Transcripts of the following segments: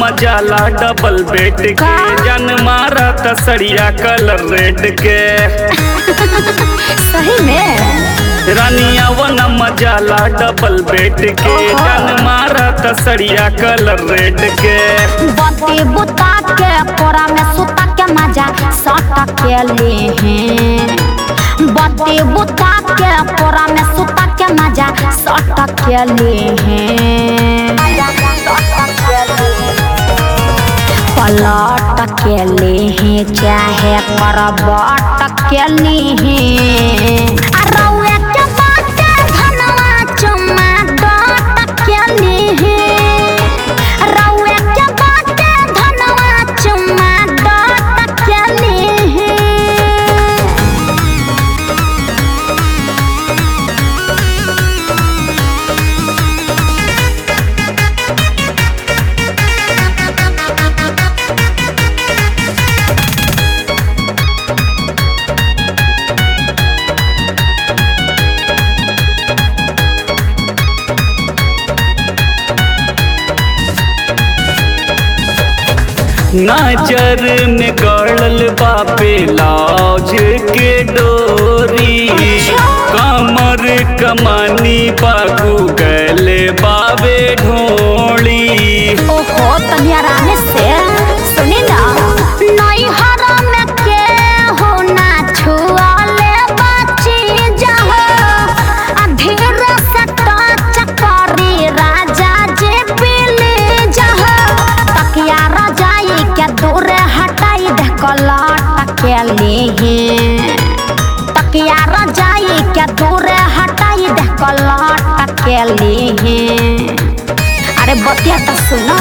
मजाला double bed के का? जन मारा तसरिया कलर रेड के सही में रानिया वन मजाला डबल बेड के ओहो। जन मारा तसरिया कलर रेड के बत्ती बुता के कोरा में सुता के मजा सट के ले हैं बत्ती बुता के कोरा में सुता के मजा सट के ले हैं पलट के ले हैं चाहे करबट के ले हैं आ रउए के बाटे धनवा चुम्मा डट के ले हैं रउए के बाटे धनवा चुम्मा डट के ले हैं नजर में गड़ल बापे लाज के डोरी कमर कमानी बागू गले बाबे ढोली ओहो तनी आराम से सुनी ना नई हरा में के हो ना छुआले बची जाओ आ धीरे से टच करी राजा जे पीले जाओ तकिया रजाई के दूर हटाई दे कलट के लिए तकिया रजाई के दूर हटाई दे कलट के लिए अरे बतिया तो सुनो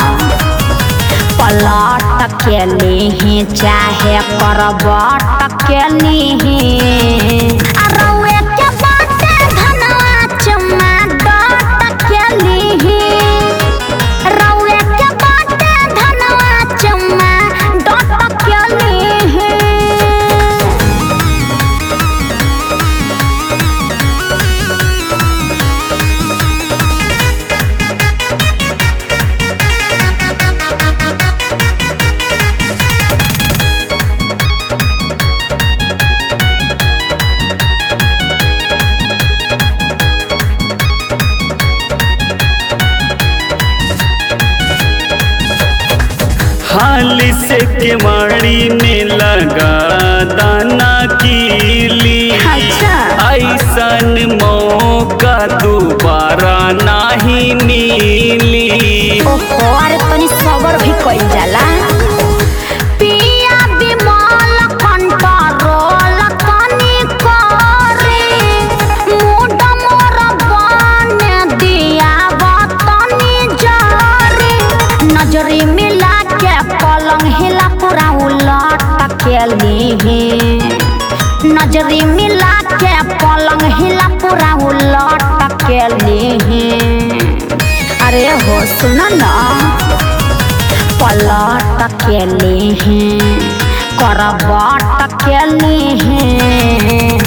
पलट के लिए चाहे करबट के लिए आ रउए के बाटे धनवा चुम्मा डट के लिए रउए के बाटे धनवा चुम्मा डट के लिए हाल से केवाड़ी में लगा दाना कीली अच्छा। ऐसन मौका दोबारा नाही मिली ओहो अरे तनी सबर भी कइल जाला पिया बिमल कंट्रोल तनी करे मूड मोर बन दिया तनी जरे नजरी मिला के पलंग हिला पूरा उलट के लिए नजरी मिला के पलंग हिला पूरा उलट के लिए अरे हो सुन ना पलट के लिए करबट के लिए